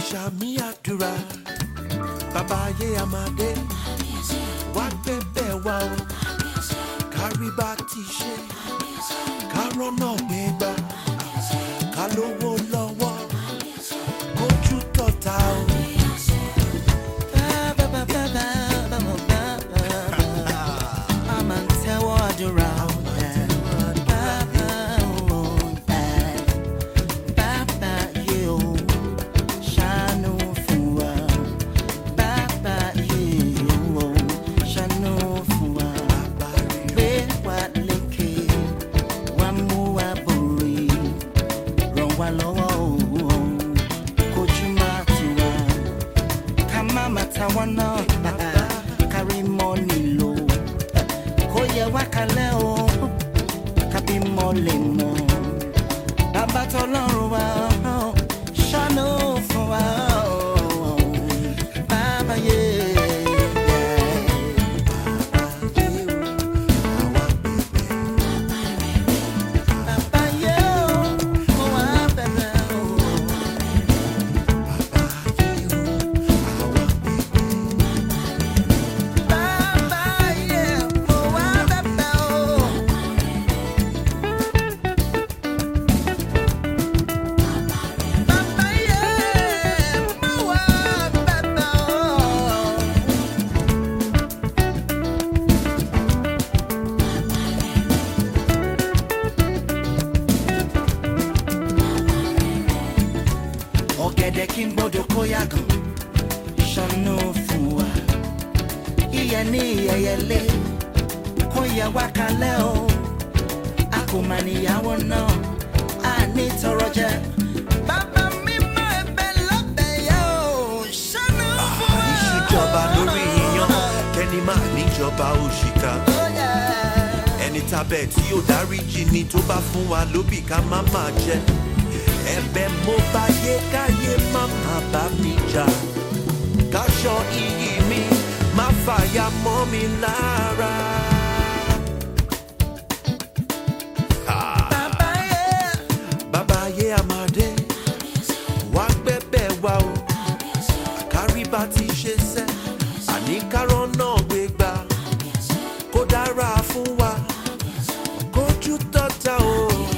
ṣàmì àdúrà bàbá ayé àmàdé wá gbẹ̀bẹ̀ wá o kárí bá ti ṣe kárọ́nà gbégbá ká lówó lọ́wọ́ kójú tọ̀ta o. I'm on tẹ́wọ́ àdúrà bàbá o bàbá yìí o ṣàánú fún wa bàbá yìí o ṣàánú fún wa gbé wa lékè wá mú wa borí ràn wá lọ́wọ́ o kojú má tì wá ká má má ta wọ́n náà kárí mọ́ nílò kó yẹ wá kalẹ̀ o kábí mọ́ lè mọ́ bàbá tọlọ́run wa ṣàánú fún wa bàbá yé. Bàbá yé o, mo wá bẹ̀rẹ̀ o. Bàbá yé, mo wá bẹ̀bẹ̀ o. Bàbá yé, mo wá bẹ̀bẹ̀ o. ọ̀gẹ̀dẹ̀ kí n gbọ́dọ̀ kó yàgàn ṣàánú fún wa iyẹ ní ìyẹyẹlé kó yẹ wá kalẹ̀ o a kò mà níyàwó náà a ní tọrọ jẹ. bàbá mi mọ ẹ̀bẹ̀ lọ́bẹ̀ yẹ o ṣàánú fún wa. ìṣèjọba lórí iyán kẹ́ni máa níjọba òṣìkà Oh, yeah. ẹni tábẹ̀ tí yóò dáríjì ni tó bá fún wa lóbì ká má máa jẹ ẹ̀bẹ̀ mo bá yé káyé má má bá mi jà káṣọ iyì mi má fàyà mọ́ mi lára. bàbá yẹ. bàbá ayé àmàdé wá gbẹ́bẹ̀ wá o àkárí bá ti ṣe sẹ́ àní kárọ̀ náà gbé gbà kó dára fún wa kójú tọ́ta o.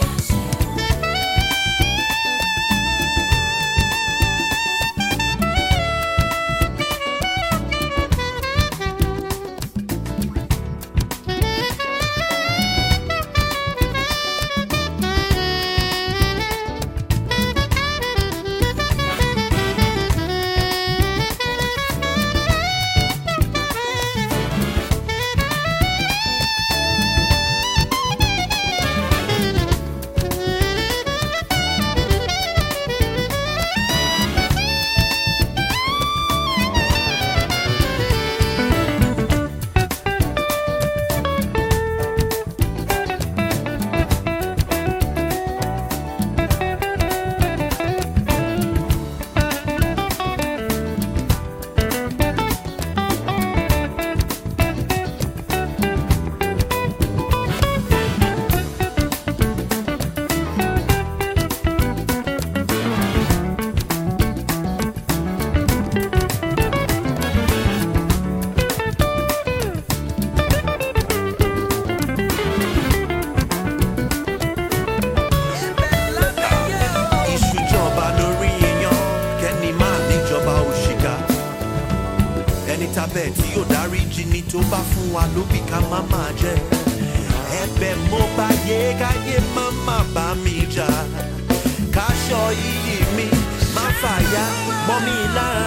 ìṣùjọba lórí iyán kẹ́ni máa níjọba òṣìkà ẹni tábẹ̀ tí yóò dáríjì ni tó bá fún wa lóbì ká má máa jẹ ẹ̀bẹ̀ mo bá yé káyé má má bá mi jà káṣọ iyì mi má fàyà mọ́ mi lára.